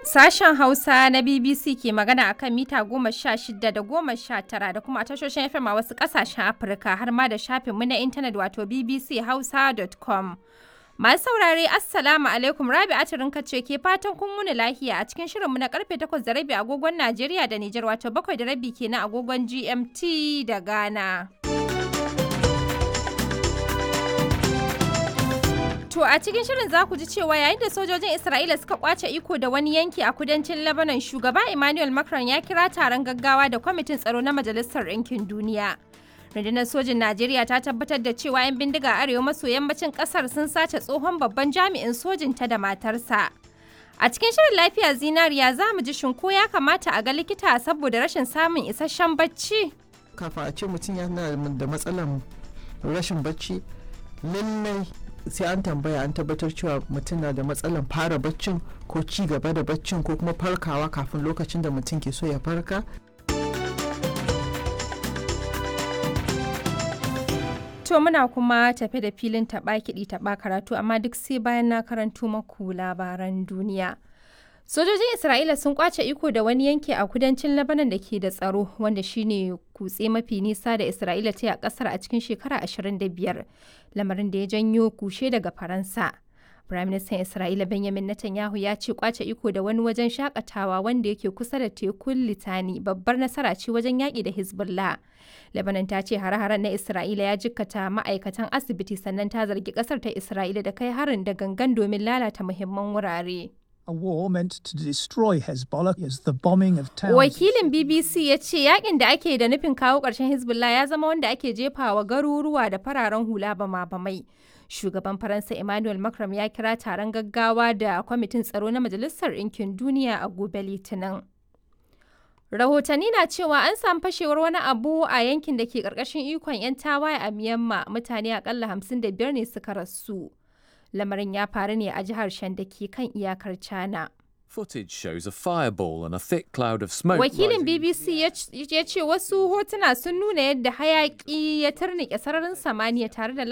Sashen Hausa na BBC ke magana a kan mita goma sha shida da goma sha tara da kuma tashoshin FM a wasu ƙasashen Afirka har ma da shafinmu na intanet wato bbchausa.com. Masu saurare Assalamu alaikum Rabi Atirinka ce ke fatan kun wuni lahiya a cikin shirinmu na karfe takwas da rabi agogon Najeriya da Nijar wato bakwai da rabi kenan agogon GMT da Ghana. To a cikin shirin za ku ji cewa yayin da sojojin Isra'ila suka kwace iko da wani yanki a kudancin Lebanon shugaba Emmanuel Macron ya kira taron gaggawa da kwamitin tsaro na Majalisar Ɗinkin Duniya. Rundunar sojin Najeriya ta tabbatar da cewa 'yan bindiga arewa maso yammacin kasar sun sace tsohon babban jami'in sojin ta da matarsa. A cikin shirin lafiya zinariya za mu ji shinko ya kamata a ga likita saboda rashin samun isasshen bacci. Kafin a ce mutum yana da matsalar rashin bacci lallai sai an tambaya an tabbatar cewa mutum na da matsalar fara baccin ko ci gaba da baccin ko kuma farkawa kafin lokacin da mutum ke so ya farka To muna kuma tafe da filin taɓa kiɗi taɓa karatu amma duk sai bayan na karanto maku labaran duniya. Sojojin Isra'ila sun kwace iko da wani yanki a kudancin Lebanon da ke da tsaro wanda shine kutse mafi nisa da Isra'ila ta yi a kasar a cikin shekara 25 lamarin da ya janyo kushe daga Faransa. Firaministan Isra'ila Benjamin Netanyahu ya ce kwace iko da wani wajen shakatawa wanda yake kusa da tekun Litani babbar nasara ce wajen yaƙi da Hezbollah. Lebanon ta ce hare-haren na Isra'ila ya jikkata ma'aikatan asibiti sannan ta zargi ƙasar ta Isra'ila da kai harin da gangan domin lalata muhimman wurare. a war meant to destroy Hezbollah is the bombing of towns. Wakilin BBC ya ce yakin da ake da nufin kawo ƙarshen Hezbollah ya zama wanda ake jefawa garuruwa da fararen hula bama-bamai. Shugaban Faransa Emmanuel Macron ya kira taron gaggawa da kwamitin tsaro na Majalisar Ɗinkin Duniya a gobe Litinin. Rahotanni na cewa an samu fashewar wani abu a yankin da ke ƙarƙashin ikon 'yan tawaye a Myanmar mutane akalla 55 ne suka rasu. lamarin ya faru ne a jihar Shan da ke kan iyakar China. Footage shows a fireball and a thick cloud of smoke. Wakilin BBC ya ce wasu hotuna sun nuna yadda hayaki ya turnike sararin samaniya tare da